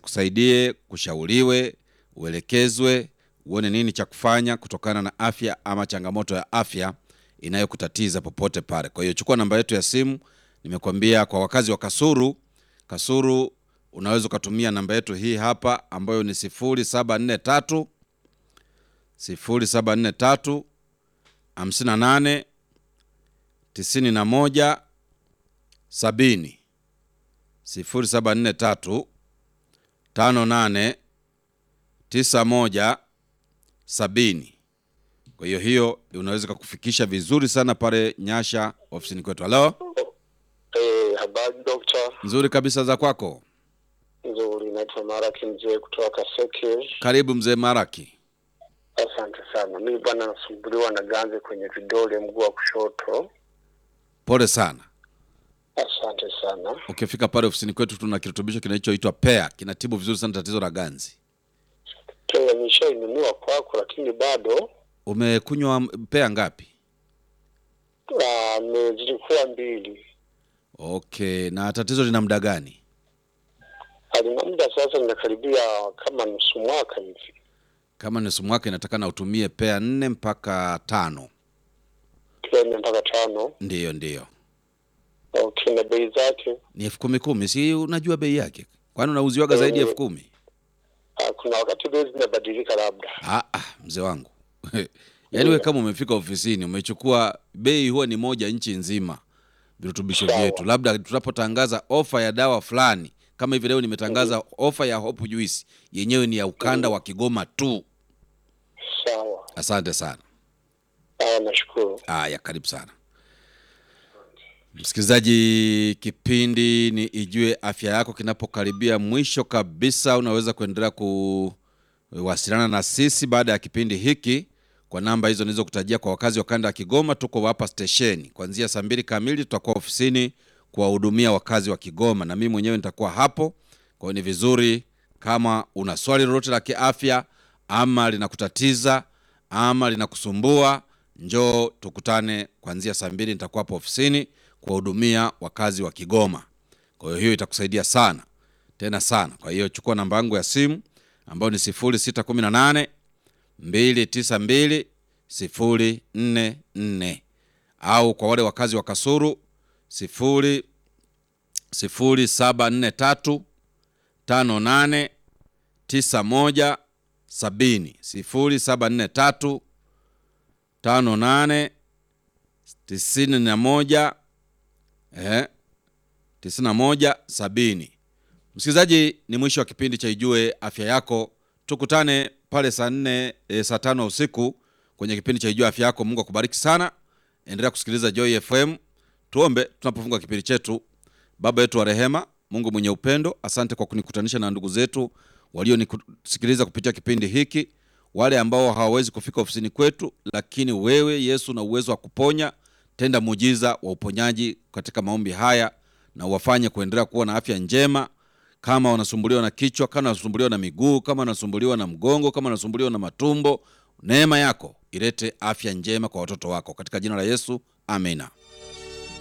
akusaidie, kushauriwe, uelekezwe, uone nini cha kufanya kutokana na afya ama changamoto ya afya inayokutatiza popote pale. Kwa hiyo chukua namba yetu ya simu, nimekuambia kwa wakazi wa Kasuru, Kasuru unaweza ukatumia namba yetu hii hapa ambayo ni 0743 0743 58 91 70 0743 58 91 70. Kwa hiyo hiyo unaweza kukufikisha vizuri sana pale Nyasha ofisini kwetu. Halo, Eh, habari dokta. nzuri kabisa za kwako. Nzuri, naitwa Maraki mzee kutoka Seke. Karibu mzee Maraki. Asante sana. Mimi bwana nasumbuliwa na ganzi kwenye vidole mguu wa kushoto. Pole sana. Asante sana. Ukifika pale ofisini kwetu tuna kirutubisho kinachoitwa Pea, kinatibu vizuri sana tatizo la ganzi. Pia nishainunua kwako, lakini bado Umekunywa Pea ngapi? ah, ni- zilikuwa mbili. Okay, na tatizo lina muda gani? Alina muda sasa, ninakaribia kama nusu mwaka hivi. Kama nusu mwaka inatakana utumie Pea nne mpaka tano. Pia nne mpaka tano. Ndiyo, ndiyo. Okay, na bei zake Ni elfu kumi kumi, si unajua bei yake? Kwani unauziwaga zaidi ya Eh. elfu kumi? ah, kuna wakati bei zinabadilika labda. Ah, ah, mzee wangu yaani we kama umefika ofisini umechukua bei huwa ni moja nchi nzima virutubisho Sawa. vyetu labda tunapotangaza ofa ya dawa fulani kama hivi leo nimetangaza ofa ya hope juice yenyewe ni ya ukanda wa kigoma tu Sawa. asante sana Ah, nashukuru. haya karibu sana msikilizaji kipindi ni ijue afya yako kinapokaribia mwisho kabisa unaweza kuendelea kuwasiliana na sisi baada ya kipindi hiki kwa namba hizo nilizokutajia kwa wakazi wa kanda ya kigoma tuko hapa stesheni kuanzia saa mbili kamili tutakuwa ofisini kuwahudumia wakazi wa kigoma na mimi mwenyewe nitakuwa hapo kwa hiyo ni vizuri kama una swali lolote la kiafya ama linakutatiza ama linakusumbua njoo tukutane kuanzia saa mbili nitakuwa hapo ofisini kuwahudumia wakazi wa kigoma kwa hiyo hiyo itakusaidia sana tena sana kwa hiyo chukua namba yangu ya simu ambayo ni 0618 292 044 au kwa wale wakazi wa kasuru 0 0743 58 91 70 0743 58 tisini na moja eh, tisini na moja sabini. Msikilizaji, ni mwisho wa kipindi cha Ijue Afya Yako. Tukutane pale saa nne e, saa tano usiku kwenye kipindi cha Ijue Afya Yako. Mungu akubariki sana, endelea kusikiliza Joy FM. Tuombe tunapofunga kipindi chetu. Baba yetu wa rehema, Mungu mwenye upendo, asante kwa kunikutanisha na ndugu zetu walionisikiliza kupitia kipindi hiki, wale ambao hawawezi kufika ofisini kwetu, lakini wewe Yesu na uwezo wa kuponya, tenda muujiza wa uponyaji katika maombi haya na uwafanye kuendelea kuwa na afya njema. Kama wanasumbuliwa na kichwa, kama wanasumbuliwa na miguu, kama wanasumbuliwa na mgongo, kama wanasumbuliwa na matumbo, neema yako ilete afya njema kwa watoto wako, katika jina la Yesu, amina.